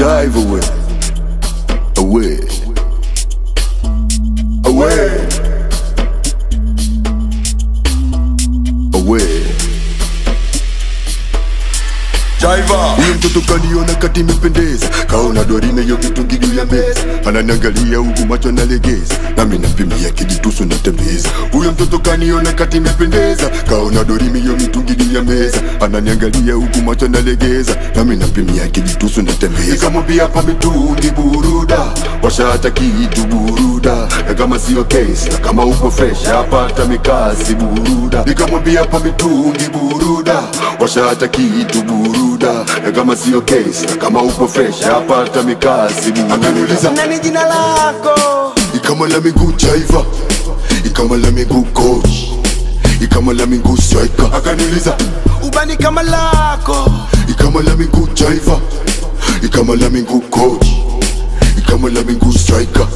jive away, away, away, away. Jaiva Huyo mtoto kaniona kati imependeza Kaona dorime hiyo kitungi juu ya meza Ananiangalia huku macho nalegeza Nami napimia kijitusu natembeza Huyo mtoto kaniona kati imependeza Kaona dorime hiyo mitungi juu ya meza Ananiangalia huku macho nalegeza Nami napimia kijitusu natembeza Nikamwambia pa mitungi buruda Washa hata kitu buruda Na kama sio case Na kama upo fresh Apata mikasi buruda Nikamwambia pa mitungi buruda Washa hata kitu buruda Na kama sio case Na kama upo fresh Apata mikasi buruda Akaniuliza nani jina lako Ikama la miguu jaiva Ikama la miguu coach Ikama la miguu striker Akaniuliza ubani kama lako Ikama la miguu jaiva Ikama la miguu coach Ikama la miguu striker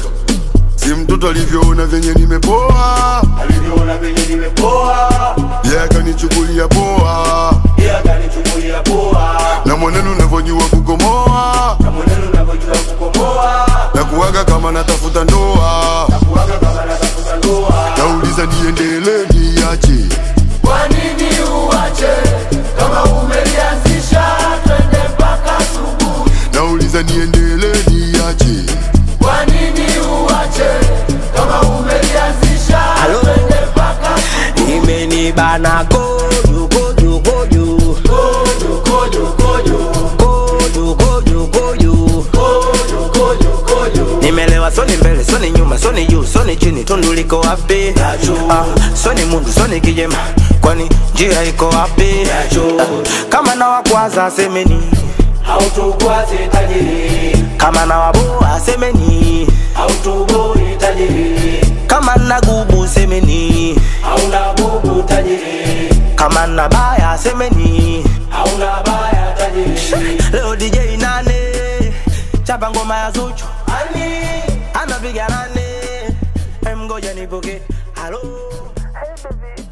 Si mtoto alivyoona venye nimepoa alivyoona venye nimepoa Yeye akanichukulia poa yeye akanichukulia poa Na mwenendo unavyojua kukomoa na mwenendo unavyojua kukomoa Na kuwaga kama natafuta ndoa kuwaga kama natafuta ndoa Nauliza niendele niache kwa nini uache kama umelianzisha twende mpaka asubuhi Nauliza niendele niache kwa nini uache kama umelianzisha Halo? twende mpaka imenibana koju koju koju kojo kojo kojo koju koju koju kojo kojo kojo nimelewa soni mbele soni nyuma soni juu soni chini tundu liko wapi ah, soni mundu soni kijema kwani njia iko wapi ah, kama na wakwaza semeni hautokwaze tajiri kama na waboa semeni hautoboi tajiri kama na gubu semeni hauna bubu tajiri kama na baya semeni hauna baya tajiri leo dj nane chapa ngoma ya zuchu ani anapiga nane Em, ngoja nipoke halo hey baby